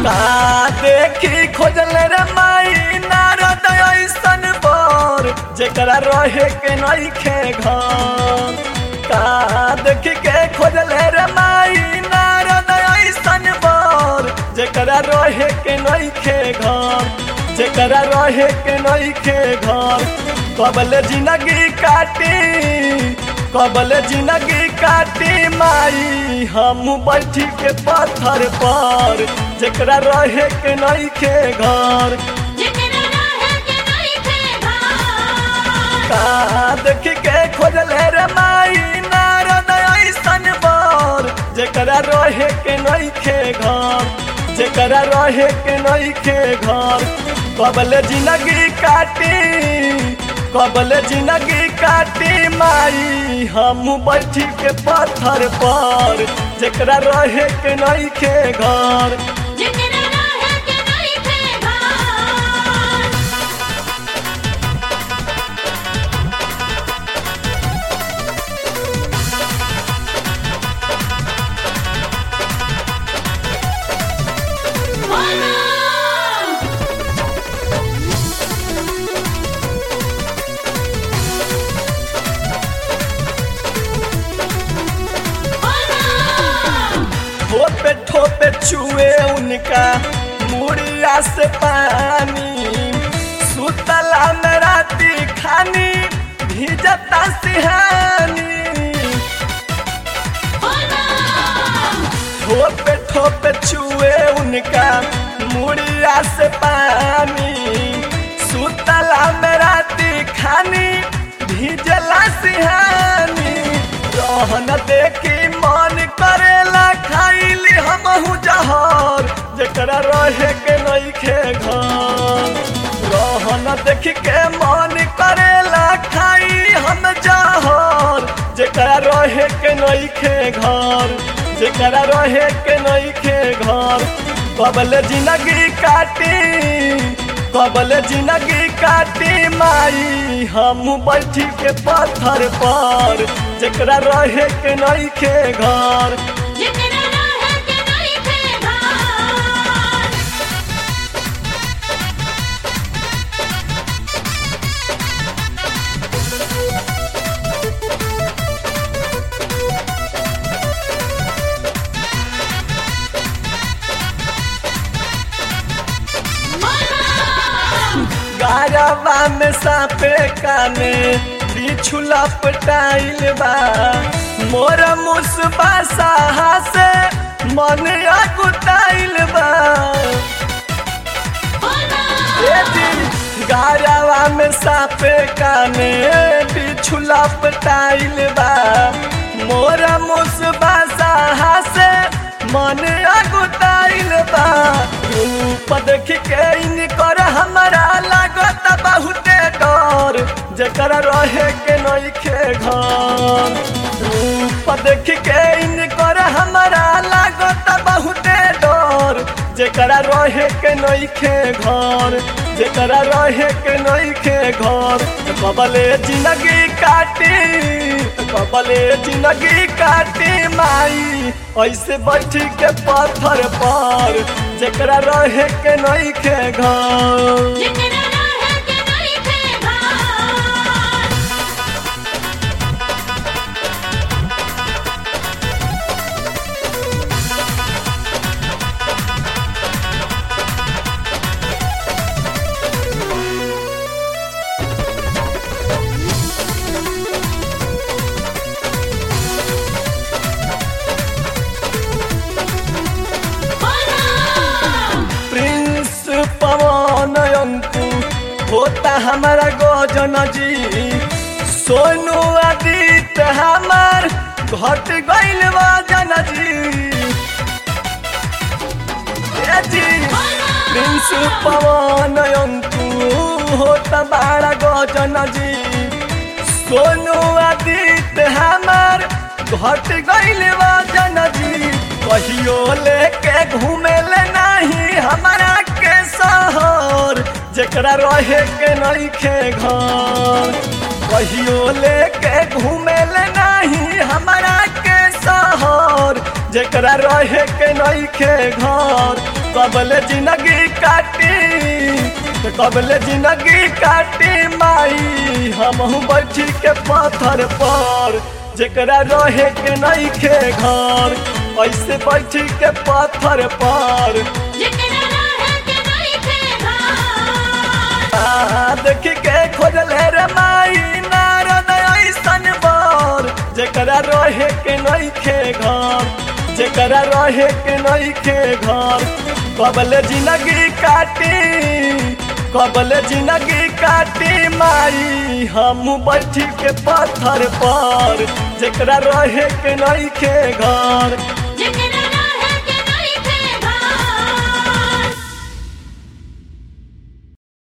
का देखी खोजल रे माई नारद ऐसन बर जेकरा रहे के नइखे घर का देखी के खोजल रे माई नारद ऐसन बर जेकरा रहे के नइखे घर जेकरा रहे के नइखे घर कबल जिंदगी काटी कबल जिंदगी काटी माई हम बैठी के पत्थर पर जेकरा रहे के नइखे घर जेकरा रहे के नइखे घर का देखी के खोजल रे माई नारद ऐसन बर जेकरा रहे के नइखे घर जेकरा रहे के नइखे घर कबल जिंदगी काटी कबल जिंदगी काटी माई हम बैठी के पत्थर पर जेकरा रहे के नइखे घर जेकरा रहे के नइखे घर बोलो बोलो ठोपे ठोपे छुए उनका मुड़िया से पानी सुतला में राती खानी भीजता सिहानी ठोपे ठोपे छुए उनका मुड़िया से पानी सुतला में राती खानी भीजला सिहानी रहन देखी मन करेला खाइली हमहू जहर जेकरा रहे के नइखे घर रहन देख के मन करेला खाई हम जहर जेकरा रहे के नइखे घर जेकरा रहे के नइखे घर कबल जिंदगी काटी कबल जिंदगी काटी माई हम बैठी के पत्थर पर जेकरा रहे के नइखे घर जेकरा रहे के नइखे घर गारवा में सापे काने बिछुला पटाइल बा मोर मुसबा साहा से मन अकुताइल बा ए जी गारवा में सापे काने बिछुला पटाइल बा मोर मुसबा साहा से मन अकुताइल बा रूप देख के इनकर हमरा लागत बहुते डर जेकरा रहे के नइखे घर रूप देख के इनकर हमरा लागत बहुते डर जेकरा रहे के नइखे घर जेकरा रहे के नइखे घर कबले जिंदगी काटी कबले जिंदगी काटी माई ऐसे बैठी के पत्थर पर जेकरा रहे के नइखे घर जेकरा रहे के नइखे घर प्रिंस पवन अंकु होता हमारा गोजन जी सोनू आदित्य हमार घट गइल वजन जी ए जी प्रिंस पवन अंकु होता बड़ा गोजन जी सोनू आदित्य हमार घट गइल वजन जी कहियो लेके घूमे ले नहीं हमारा के शहर जेकरा रहे के नइखे घर कहियो लेके घूमे ले नहीं हमारा के शहर जेकरा रहे के नइखे घर कबले जिंदगी काटी तो कबले जिंदगी काटी माई हमहू बैठी के पत्थर पर जेकरा रहे के नइखे घर ऐसे बैठी के पत्थर पर जेकरा रहे के नइखे घर आ, देखी के खोजले रे माई नारद ऐसन बर जेकरा रहे के नइखे घर जेकरा रहे के नइखे घर कबले जिंदगी काटी कबले जिंदगी काटी माई हम बैठी के पत्थर पर जेकरा रहे के नइखे घर